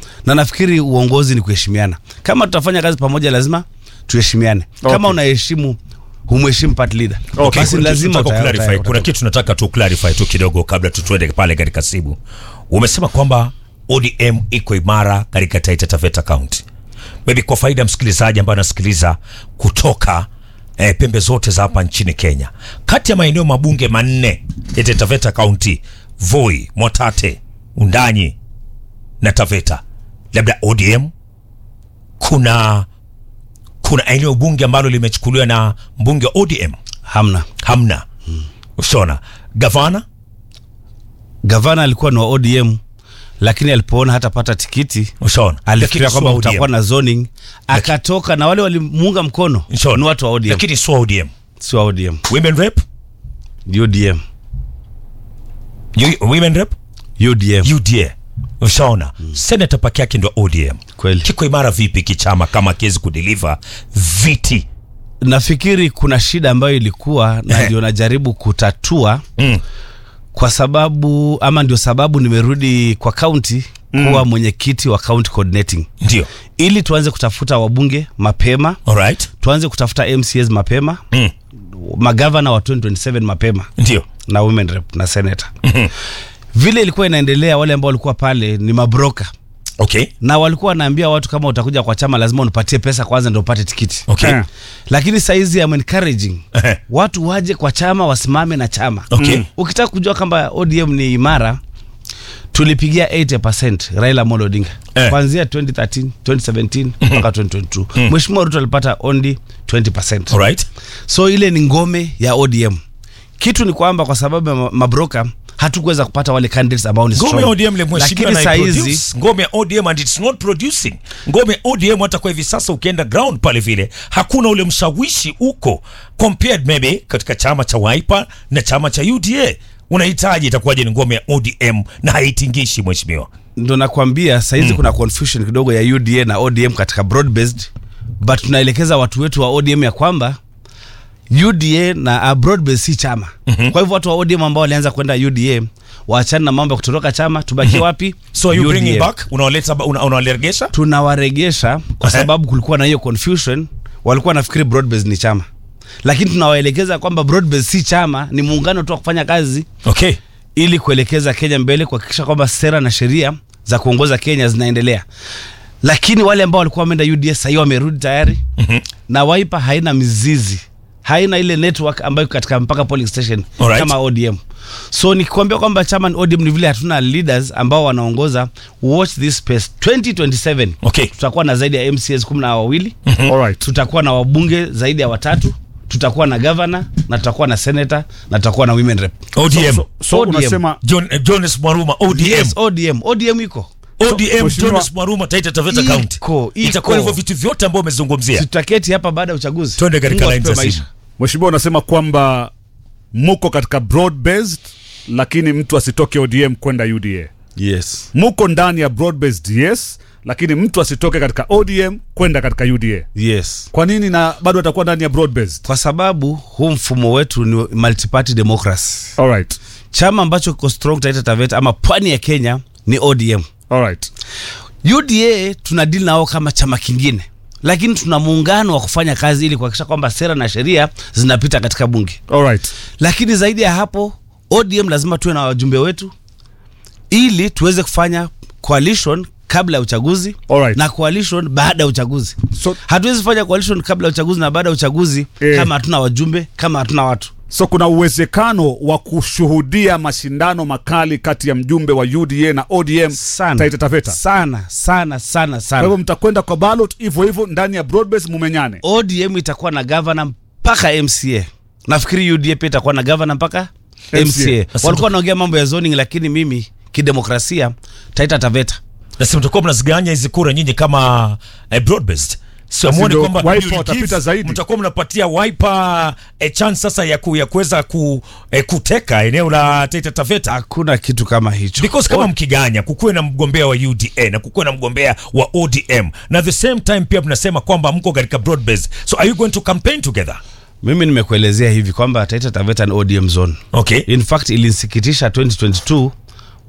na nafikiri uongozi ni kuheshimiana kama tutafanya kazi pamoja lazima tuheshimiane Okay. kama unaheshimu humheshimu part leader Okay. basi Kuna lazima kitu tunataka uta- clarify. uta- kuna uta- kitu tunataka tu clarify tu kidogo kabla tutuende pale katika simu umesema kwamba odm iko imara katika taita taveta county maybe kwa faida ya msikilizaji ambaye anasikiliza kutoka eh, pembe zote za hapa nchini kenya kati ya maeneo mabunge manne ya taita taveta county voi mwatate undanyi na taveta labda odm kuna kuna eneo bunge ambalo limechukuliwa na mbunge wa odm hamna hamna ushaona gavana gavana alikuwa ni wa odm lakini alipoona hatapata tikiti ushaona alifikiria Lakini kwamba sio utakuwa ODM. na zoning akatoka na wale walimuunga mkono Ushaona. ni watu wa odm lakini sio odm si wa odm women rep ni odm U- women rep udm uda ushaona senata pake yake ndio odm kweli kiko imara vipi kichama kama akiwezi kudeliver viti nafikiri kuna shida ambayo ilikuwa na Ehe. ndio najaribu kutatua mm. kwa sababu ama ndio sababu nimerudi kwa kaunti kuwa mwenyekiti wa county coordinating ndio ili tuanze kutafuta wabunge mapema alright tuanze kutafuta mcs mapema mm. magavana wa 2027 mapema ndio na women rep na senator vile ilikuwa inaendelea wale ambao walikuwa pale ni mabroka okay na walikuwa wanaambia watu kama utakuja kwa chama lazima unipatie pesa kwanza ndio upate tikiti okay Eh. lakini saizi am encouraging Ehe. watu waje kwa chama wasimame na chama Okay. Mm. ukitaka kujua kwamba odm ni imara tulipigia 80 raila amolo odinga Eh. kuanzia 2013 2017 mpaka 2022 mheshimiwa ruto alipata only 20 alright so ile ni ngome ya odm kitu ni kwamba kwa sababu ya ma- mabroka hatukuweza kupata wale candidates ambao ni ngome ya strong. odm lemheshimiwa lakini na saizi iproduce. ngome ya odm and it's not producing ngome ya odm hata kwa hivi sasa ukienda ground pale vile hakuna ule mshawishi uko compared maybe katika chama cha wiper na chama cha uda unahitaji itakuwaje ni ngome ya odm na haitingishi mheshimiwa ndo nakwambia saizi kuna confusion kidogo ya uda na odm katika broad based but tunaelekeza watu wetu wa odm ya kwamba uda na uh, broad based si chama mm-hmm. kwa hivyo watu wa odm ambao walianza kwenda uda waachane na mambo ya kutoroka chama tubakie wapi so are you bringing UDA. back unawaleta ba- una- unawaregesha tunawaregesha kwa sababu kulikuwa na hiyo confusion walikuwa nafikiri broadbase ni chama lakini tunawaelekeza kwamba broadbase si chama ni muungano tu wa kufanya kazi okay ili kuelekeza kenya mbele kuhakikisha kwamba sera na sheria za kuongoza kenya zinaendelea lakini wale ambao walikuwa wameenda uds sahii wamerudi tayari mm-hmm. na waipa haina mizizi haina ile network ambayo iko katika mpaka polling station Alright. kama odm so nikikwambia kwamba chama ni odm ni vile hatuna leaders ambao wanaongoza watch this space 2027 Okay. tutakuwa na zaidi ya mcs kumi na wawili Alright. tutakuwa na wabunge zaidi ya watatu tutakuwa na gavana na tutakuwa na senator na tutakuwa na women rep odm So, so ODM. unasema John, eh, jones mwaruma odm yes odm odm iko odm Mheshimiwa- jones mwaruma taita taveta Iko, county iko. itakuwa hivyo vitu vyote ambao umezungumzia tutaketi hapa baada ya uchaguzi twende katika Mungu line za atupe simu maisha. mheshimiwa unasema kwamba muko katika broad based lakini mtu asitoke odm kwenda uda yes muko ndani ya broad based yes lakini mtu asitoke katika odm kwenda katika uda yes kwa nini na bado atakuwa ndani ya broad based kwa sababu huu mfumo wetu ni multiparty democracy alright chama ambacho kiko strong taita taveta ama pwani ya kenya ni odm alright uda tuna dili nao kama chama kingine lakini tuna muungano wa kufanya kazi ili kuhakikisha kwamba sera na sheria zinapita katika bunge alright lakini zaidi ya hapo odm lazima tuwe na wajumbe wetu ili tuweze kufanya coalition kabla ya uchaguzi Alright. na coalition baada ya uchaguzi So- hatuwezi fanya coalition kabla ya uchaguzi na baada ya uchaguzi Eh. kama hatuna wajumbe kama hatuna watu so kuna uwezekano wa kushuhudia mashindano makali kati ya mjumbe wa uda na odm sana taita taveta sana sana sana kwa hivyo sana mtakwenda kwa ballot hivyo hivyo ndani ya broad based mumenyane odm itakuwa na gavana mpaka mca nafikiri uda pia itakuwa na gavana mpaka MCA. mca walikuwa wanaongea mambo ya zoning lakini mimi kidemokrasia taita taveta nasi mtakuwa mnaziganya hizi kura nyinyi kama eh, broad based Basi siamuoni ndio kwamba Wiper you watapita give- zaidi. mtakuwa mnapatia wiper eh, chance sasa ya, ku, ya kuweza ku, eh, kuteka eneo la Taita Taveta hakuna kitu kama hicho because kama mkiganya kukuwe na mgombea wa uda na kukuwe na mgombea wa odm na at the same time pia mnasema kwamba mko katika broad based so are you going to campaign together mimi nimekuelezea hivi kwamba taita taveta ni odm zone okay in fact ilinsikitisha 2022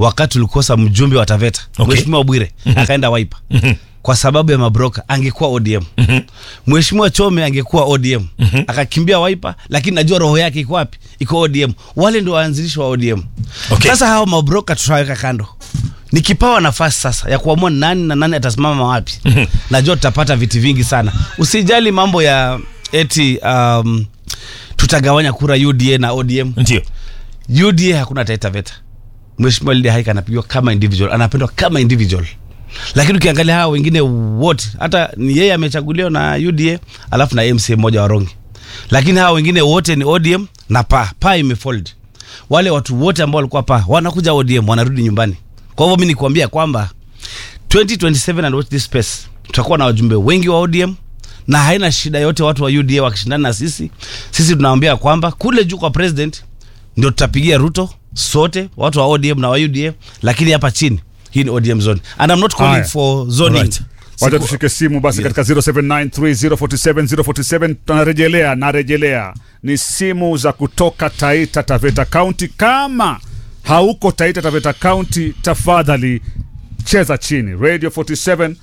wakati ulikosa mjumbe wa Taveta Okay. Mheshimiwa Bwire akaenda Wiper kwa sababu ya mabroka, angekuwa ODM. Mheshimiwa Chome angekuwa ODM akakimbia Wiper, lakini najua roho yake iko wapi? Iko ODM. Wale ndio waanzilishi wa ODM. Okay. Sasa hao mabroka tutaweka kando. Nikipawa nafasi sasa ya kuamua nani na nani atasimama wapi, najua tutapata viti vingi sana. Usijali mambo ya eti um, tutagawanya kura UDA na ODM. ndio UDA hakuna Taita Taveta. Mheshimiwa Lydia Haika anapigwa kama individual, anapendwa kama individual. Lakini ukiangalia hawa wengine wote, hata ni yeye amechaguliwa na UDA alafu na MCA mmoja wa Rongi, lakini hawa wengine wote ni ODM na pa pa imefold. Wale watu wote ambao walikuwa pa wanakuja ODM, wanarudi nyumbani. Kwa hivyo mimi nikuambia kwamba 2027 and watch this space, tutakuwa na wajumbe wengi wa ODM na haina shida yote watu wa UDA wakishindana na sisi. Sisi tunaambia kwamba kule juu kwa president ndio tutapigia Ruto sote watu wa ODM na wa UDA, lakini hapa chini hii ni ODM zone and I'm not calling Haya. for zoning. Alright. wacha Siku- tushike simu basi katika 0793047047 tunarejelea narejelea ni simu za kutoka taita taveta county kama hauko taita taveta county tafadhali cheza chini radio 47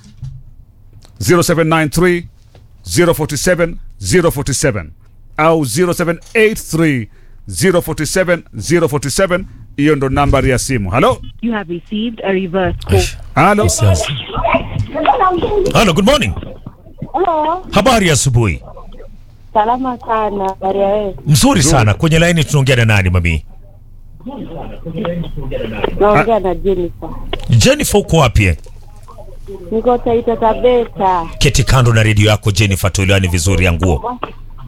0793 047 047 au 0783 047 047 hiyo ndo nambari ya simu halo You have received a reverse call. halo Yes. Hello, good morning. Hello, Habari ya asubuhi. salama sana. Habari ya wewe? Mzuri sana. Kwenye laini tunaongea na nani mami? Naongea na Jennifer. Jennifer uko wapi? eh? Niko Taita Taveta. Keti kando na redio yako Jennifer, tuelewane vizuri ya nguo.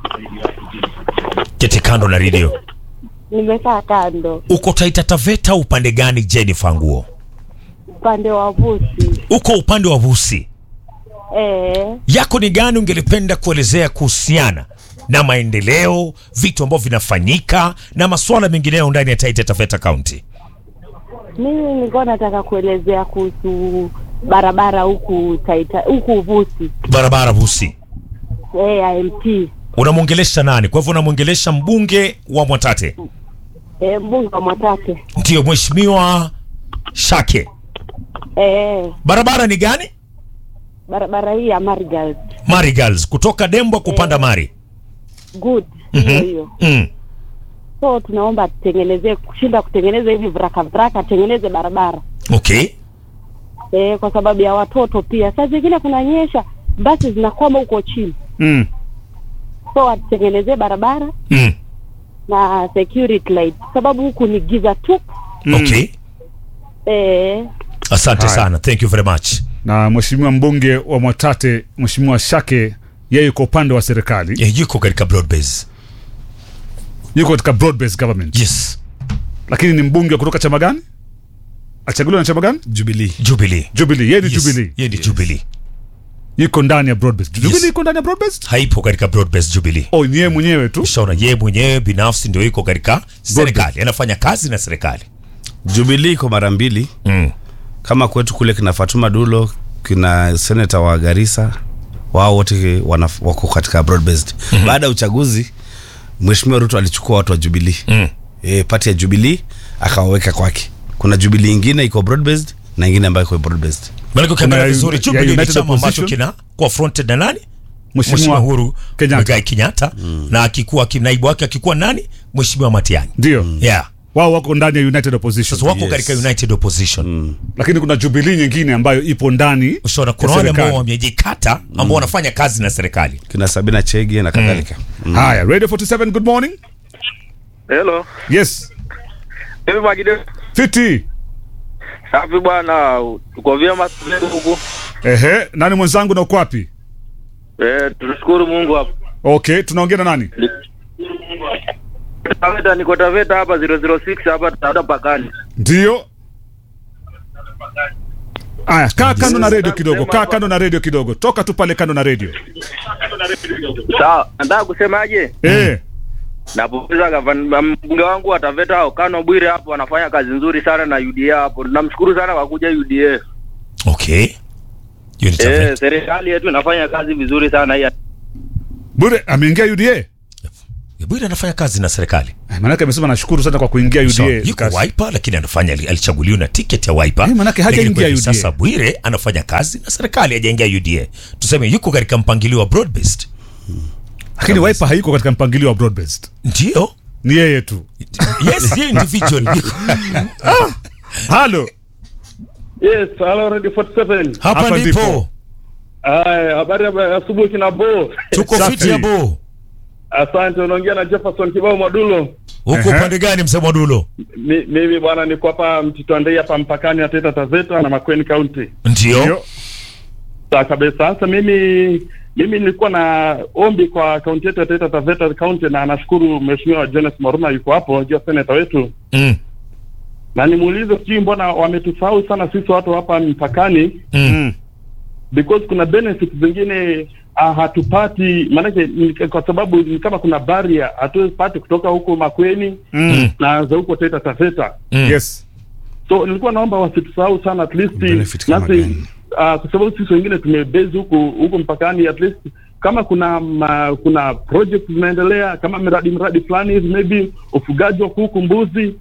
Keti kando na redio. Nimekaa kando Uko Taita Taveta upande gani Jennifer nguo? upande wa Vusi. Uko upande wa Vusi. Eh, Yako ni gani ungelipenda kuelezea kuhusiana na maendeleo, vitu ambavyo vinafanyika na masuala mengineyo ndani ya Taita Taveta County? mimi nilikuwa nataka kuelezea kuhusu barabara huku Taita huku Vusi. Barabara Vusi. Eh, IMT. Unamwongelesha nani? Kwa hivyo unamwongelesha mbunge wa Mwatate, Eh, mbunge wa Mwatate. ndiyo mheshimiwa Shake. Eh, Barabara ni gani? barabara hii ya Marigal. Mari Girls kutoka Dembwa kupanda Mari. Good. Hiyo hiyo. Mm. So tunaomba tutengenezee kushinda kutengeneza hivi vraka vraka, tengeneze barabara. Okay. Eh, kwa sababu ya watoto pia. Saa zingine kunanyesha, basi zinakwama huko chini. mm. so watutengenezee barabara Mm. na security light sababu huku ni giza tu Okay. eh, Asante Haya. sana. Thank you very much. na mheshimiwa mbunge wa Mwatate mheshimiwa Shake yeye yuko upande wa serikali Yeah, yuko katika broad base. yuko katika broad based government Yes. lakini ni mbunge kutoka chama gani achaguliwa na chama gani Jubilee. Jubilee. Jubilee yeye ni Yes. Jubilee Yeye ni Jubilee. yuko ndani ya broad based Jubilee Yes. yuko ndani ya broad based Haipo katika broad base Jubilee. oh ni yeye mwenyewe tu Ushaona yeye mwenyewe binafsi ndio yuko katika serikali. Anafanya kazi na serikali. Jubilee iko mara mbili Mm. kama kwetu kule kina Fatuma Dulo kina seneta wa Garissa wao wote wanaf- wako katika broad based. Baada ya uchaguzi Mheshimiwa Ruto alichukua watu wa Jubilee Mm. e, pati ya Jubilee akawaweka kwake. Kuna Jubilee ingine iko broad based na ingine ambayo iko broad based. Maana ukiangalia Kuna vizuri ya Jubilee ni United chama ambacho Opposition. kina kwa fronted na nani? Mheshimiwa mheshimiwa Uhuru Kenyatta. Muigai Kenyatta na akikuwa ki- naibu wake akikuwa nani? Mheshimiwa Matiang'i. ndio Yeah. wao wako ndani ya United Opposition Sasa wako Yes. katika United Opposition. lakini kuna Jubilee nyingine ambayo ipo ndani Ushaona kuna ya wale ambao serikali. wamejikata ambao wanafanya kazi na serikali. Kina Sabina Chege na kadhalika. Mm. haya Radio 47 good morning Hello. yes Hivi Magide. fiti Safi bwana, tuko vyema tulio huku. ehe nani mwenzangu na uko wapi Eh, tunashukuru Mungu hapa. okay tunaongea na nani Taveta niko Taveta hapa 006 hapa Taveta pakani. ndio aya kaa kando na redio kidogo kaa kando na redio kidogo toka tu pale kando na redio Sawa, nataka kusemaje? eh Napongeza gavana mbunge wangu wa Taveta Okano Bwire hapo anafanya kazi nzuri sana na UDA hapo. Namshukuru sana kwa kuja UDA. Okay. Hiyo ni Eh, Taveta. serikali yetu inafanya kazi vizuri sana hii. bure ameingia UDA Bwire anafanya kazi na serikali Eh, Maanake amesema nashukuru sana kwa kuingia so, UDA. yuko Kasi- Wiper lakini anafanya alichaguliwa na tiketi ya Wiper Eh, manake hajaingia Lakini kwa hivi UDA. sasa Bwire anafanya kazi na serikali hajaingia UDA tuseme yuko katika mpangilio wa broad based Lakini Wiper haiko katika mpangilio wa broad based. ndio Ni yeye tu. yes ye individual Halo. Yes, hello Radio 47. hapa Hapa ndipo ndipo. Aya, habari ya asubuhi kina Bo. tuko Safi. fiti ya bo Asante, unaongea na Jefferson Kibao Mwadulo. huko Ehe. upande gani mzee Mwadulo Mi- Mimi bwana niko hapa Mtitwandei hapa mpakani na Taita Taveta na Makueni County. ndio Ndio. Sawa kabisa. Sasa mimi mimi nilikuwa na ombi kwa kaunti yetu ya Taita Taveta County na nashukuru Mheshimiwa Jonas Maruma yuko hapo, ndio seneta wetu. mm. Na nimuulize sijui mbona wametusahau sana sisi watu hapa mpakani Mm. because kuna benefits zingine uh, hatupati maanake ni- kwa sababu ni kama kuna barrier hatupati kutoka huko Makweni Mm. na za huko Taita Taveta. Mm. Yes. So nilikuwa naomba wasitusahau sana at least Benefit kama nasi gani? uh, kwa sababu sisi wengine tumebase huku huku mpakani at least kama kuna ma, kuna project zinaendelea kama miradi miradi fulani hivi maybe ufugaji wa kuku mbuzi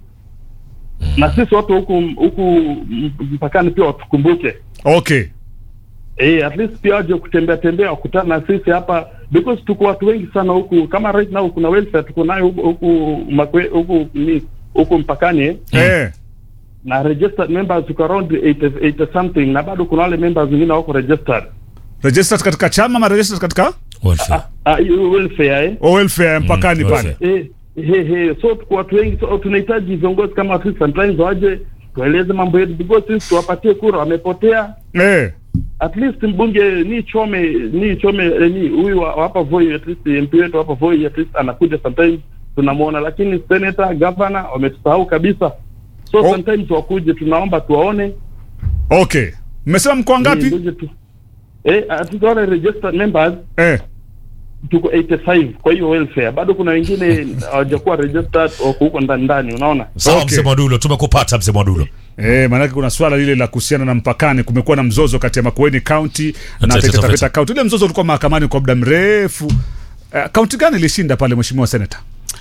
na sisi watu huku huku mpakani pia watukumbuke Okay. Eh, at least pia waje kutembea tembea wakutana na sisi hapa because tuko watu wengi sana huku kama right now kuna welfare tuko nayo huku huku makwe huku ni huku mpakani eh, Eh. na registered members tuko around 80, 80 something na bado kuna wale members wengine wako registered Registered katika chama ama registered katika Welfare. ah hiyo welfare eh o welfare mpakani Mm, pale. welfare. eh he he so tuko watu wengi so tunahitaji viongozi kama sisi sometimes waje tueleze mambo yetu because sisi tuwapatie kura wamepotea Eh. at least mbunge ni chome ni chome eh, ni huyu wa wa hapa Voi at least MP wetu hapa Voi at least anakuja sometimes tunamuona, lakini senator governor wametusahau kabisa. So Oh. sometimes wakuje, tunaomba tuwaone. Okay. Mmesema mko Eh, ngapi? mbunge tu eh, at least wale registered members Eh. tuko 85 kwa hiyo welfare, bado kuna wengine hawajakuwa registered wako huko ndani ndani, unaona sawa Okay. mzee Mwadulo tumekupata mzee Mwadulo Eh, maanake kuna swala lile la kuhusiana na mpakani. Kumekuwa na mzozo kati ya Makueni County na Taita Taita Taveta. Taveta County. Ile mzozo ulikuwa mahakamani kwa muda mrefu. Eh, Kaunti gani ilishinda pale, mheshimiwa senator?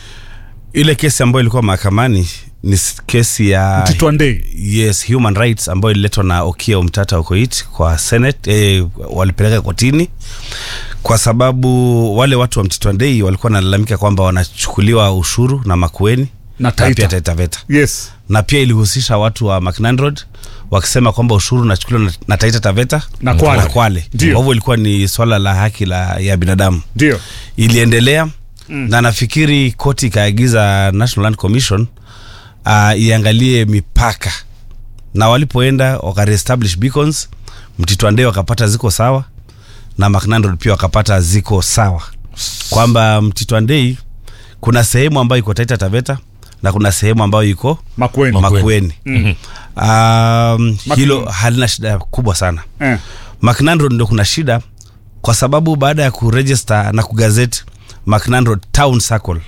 ile kesi ambayo ilikuwa mahakamani ni s- kesi ya Mtitwandei. yes human rights ambayo ililetwa na Okiya Omtata Okoit kwa senate eh, walipeleka kotini kwa sababu wale watu wa Mtitwandei walikuwa wanalalamika kwamba wanachukuliwa ushuru na Makueni Na Taita. pia Taita Taveta Yes. na pia ilihusisha watu wa Macnan Road wakisema kwamba ushuru unachukuliwa na, na Taita Taveta Na Kwale. na Kwale. Ndio. Kwa hivyo ilikuwa ni swala la haki la, ya binadamu Ndio. iliendelea mm. na nafikiri koti ikaagiza National Land Commission uh, iangalie mipaka na walipoenda wakareestablish beacons Mtitwandei wakapata ziko sawa na Macnan Road pia wakapata ziko sawa kwamba Mtitwandei kuna sehemu ambayo iko Taita Taveta na kuna sehemu ambayo iko Makueni. Makueni. Mhm. Um, hilo halina shida kubwa sana. Eh. Macnan Road ndo kuna shida kwa sababu baada ya kuregister na kugazeti Macnan Road Town Circle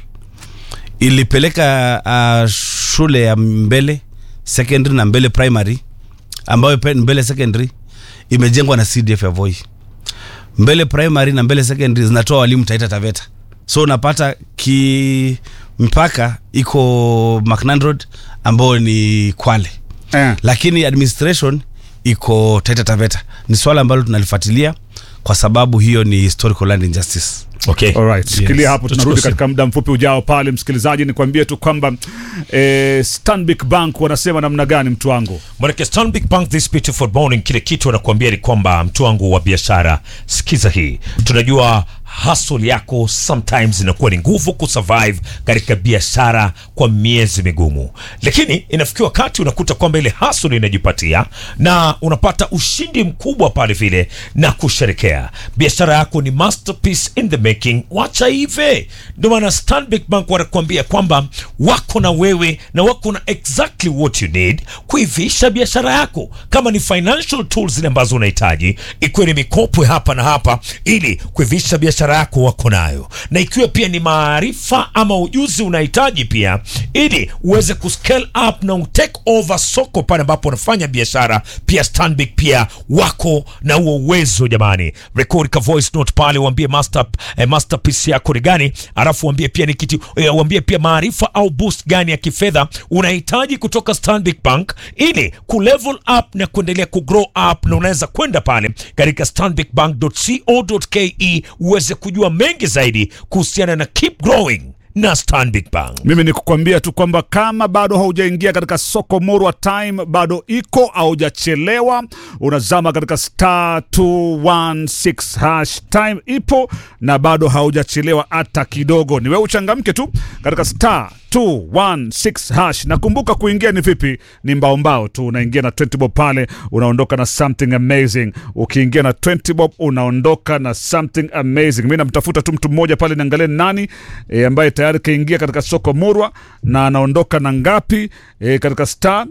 ilipeleka uh, shule ya Mbele Secondary na Mbele Primary ambayo pe- Mbele Secondary imejengwa na CDF ya Voi. Mbele Primary na Mbele Secondary zinatoa walimu Taita Taveta, so unapata ki mpaka iko Macnan Road ambao ni Kwale Eh. lakini administration iko Taita Taveta. Ni swala ambalo tunalifuatilia kwa sababu hiyo ni historical land injustice. okay Alright, shikilia Yes. hapo, tunarudi Tuchukue katika muda mfupi ujao pale. Msikilizaji, nikwambie tu kwamba eh, Stanbic Bank wanasema namna gani, mtu wangu? Manake Stanbic Bank this beautiful morning, kile kitu anakuambia ni kwamba mtu wangu wa biashara, sikiza hii. Tunajua hustle yako sometimes inakuwa ni nguvu kusurvive katika biashara kwa miezi migumu, lakini inafikia wakati unakuta kwamba ile hustle inajipatia na unapata ushindi mkubwa pale vile na kusherekea. Biashara yako ni masterpiece in the making, wacha ive. Ndio maana Stanbic Bank wanakuambia kwamba wako na wewe na wako na exactly what you need kuivisha biashara yako, kama ni financial tools zile ambazo unahitaji, ikiwa ni mikopo ya hapa na hapa, ili kuivisha biashara biashara yako wako nayo, na ikiwa pia ni maarifa ama ujuzi unahitaji pia, ili uweze kuscale up na utake over soko pale ambapo unafanya biashara, pia Stanbic pia wako na huo uwezo jamani. Record ka voice note pale, uambie master, eh, masterpiece yako ni gani, alafu uambie pia ni kitu eh, uambie pia maarifa au boost gani ya kifedha unahitaji kutoka Stanbic Bank ili kulevel up na kuendelea kugrow up, na unaweza kwenda pale katika stanbicbank.co.ke uweze kujua mengi zaidi kuhusiana na keep growing na Stanbic Bank. mimi ni kukwambia tu kwamba kama bado haujaingia katika soko Murwa, time bado iko, haujachelewa. Unazama katika star 216 hash, time ipo na bado haujachelewa hata kidogo. Ni wewe uchangamke tu katika star 216 hash. Nakumbuka kuingia ni vipi? Ni mbao mbao tu, unaingia na 20 bob pale, unaondoka na something amazing. Ukiingia na 20 bob unaondoka na something amazing. Mimi namtafuta tu mtu mmoja pale, niangalie ni nani e, ambaye tayari kaingia katika soko Murwa na anaondoka na ngapi e, katika star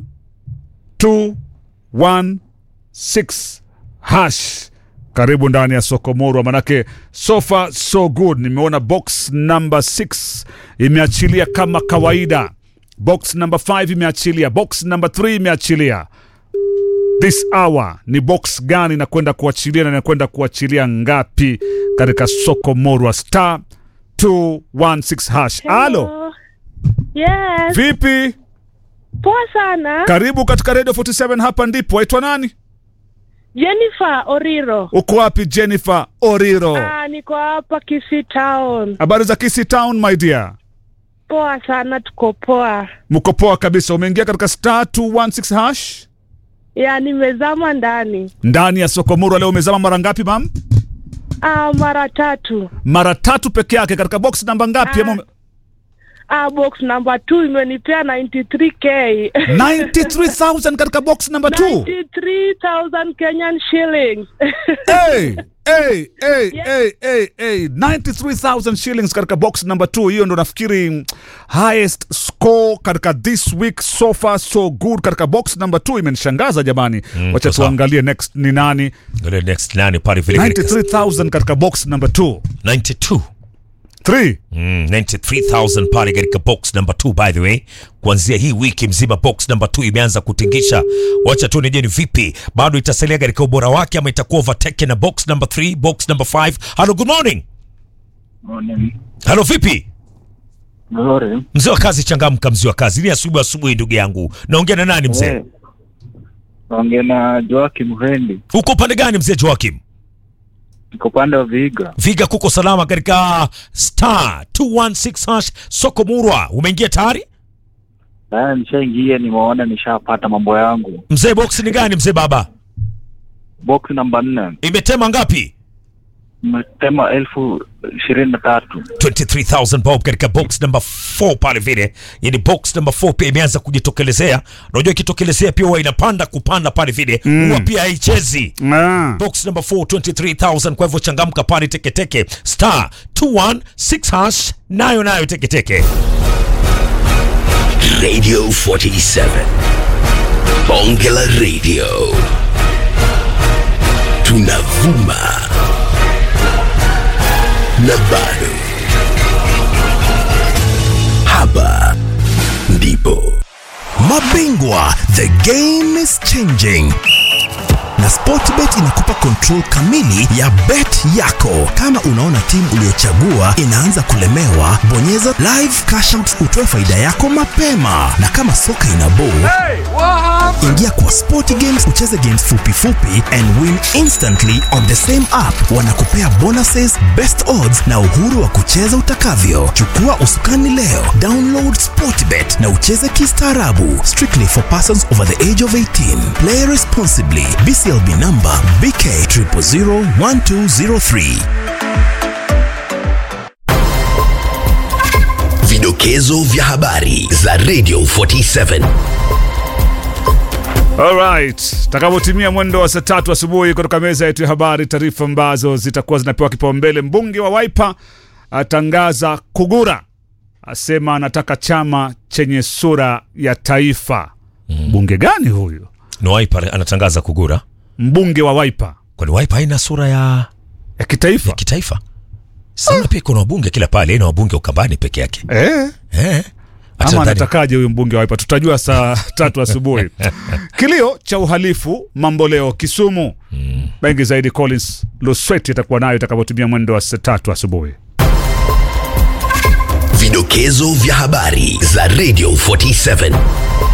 216 hash karibu ndani ya soko Murwa, manake so far so good. Nimeona box number 6 imeachilia kama kawaida, box number 5 imeachilia, box number 3 imeachilia. This hour ni box gani nakwenda kuachilia na inakwenda kuachilia ngapi katika soko Murwa? Star 216 hash. Halo, Yes, vipi? poa sana. Karibu katika Radio 47, hapa ndipo. Waitwa nani? Jennifer Oriro. Uko wapi Jennifer Oriro? Ah, niko hapa Kisii Town. Habari za Kisii Town my dear? Poa sana, tuko poa. Mko poa kabisa. Umeingia katika star 216 hash Ya, nimezama ndani. ndani ya soko Murwa. Leo umezama mara ngapi mam? Ah, mara tatu. Mara tatu peke yake. Katika box namba ngapi? Ah. Ama ume- Ah, box number 2 imenipea 93k. 93,000 katika box number 2. 93,000 Kenyan shillings. Hey, hey, hey, Yeah. hey, hey, hey. 93,000 shillings katika box number 2. Hiyo ndo nafikiri mm, highest score katika this week so far so good katika box number 2. Imenishangaza jamani. Mm, Wacha kwa sawa. tuangalie next ni nani. Ngale next nani pale vile katika 93,000 katika box number 2. 92 3. Mm, 93,000 pale katika box number 2 by the way. Kuanzia hii wiki mzima box number 2 imeanza kutingisha. Wacha tu nije ni vipi, bado itasalia katika ubora wake ama itakuwa overtaken na box number 3, box number 5. Hello, good morning. Hello, vipi? Nzuri. Mzee wa kazi, changamka mzee wa kazi. Ni asubuhi asubuhi, ndugu yangu. Naongea na nani mzee? Eh, Naongea na Joakim Hendi. Uko upande gani mzee Joakim? Niko upande wa Vihiga. Viga kuko salama katika star 216 hash soko Murwa. Umeingia tayari? Haya, nishaingia, nimeona nishapata mambo yangu. Mzee box ni gani mzee baba? Box namba nne Imetema ngapi? mmetema elfu ishirini na tatu. 23000 bob katika box number 4 pale vile. Yani box number 4 pia imeanza kujitokelezea. Unajua ikitokelezea pia huwa inapanda kupanda pale vile. Huwa pia haichezi. Ah. Box number 4 23000 kwa hivyo changamka pale teketeke star 216 hash nayo nayo teketeke. Radio 47. Bonge la Radio. Tunavuma. Na bado. Hapa ndipo. Mabingwa, the game is changing na Sportbet inakupa control kamili ya bet yako. Kama unaona timu uliyochagua inaanza kulemewa, bonyeza live cash out utoe faida yako mapema, na kama soka ina ball ingia kwa Sport Games ucheze games fupi fupi and win instantly on the same app. Wanakupea bonuses, best odds na uhuru wa kucheza utakavyo. Chukua usukani leo, download Sportbet na ucheze kistaarabu. Strictly for persons over the age of 18. Play responsibly. BCLB number BK 0001203. Vidokezo vya habari za Radio 47. Alright, takavyotimia mwendo wa saa tatu asubuhi kutoka meza yetu ya habari, taarifa ambazo zitakuwa zinapewa kipaumbele. Mbunge wa Wiper atangaza kugura, asema anataka chama chenye sura ya taifa. Mbunge gani huyu? Ni Wiper anatangaza kugura. Mbunge wa Wiper Kwani Wiper haina sura ya ya kitaifa? ya kitaifa? sana pia kuna wabunge kila pale na wabunge ukambani peke yake eh. eh. Hata ama ndani- anatakaje huyu mbunge wa Wiper? Tutajua saa tatu asubuhi. Kilio cha uhalifu mamboleo Kisumu. Mengi zaidi Collins Lusweti atakuwa nayo itakapotumia mwendo wa saa tatu asubuhi. Vidokezo vya habari za Radio 47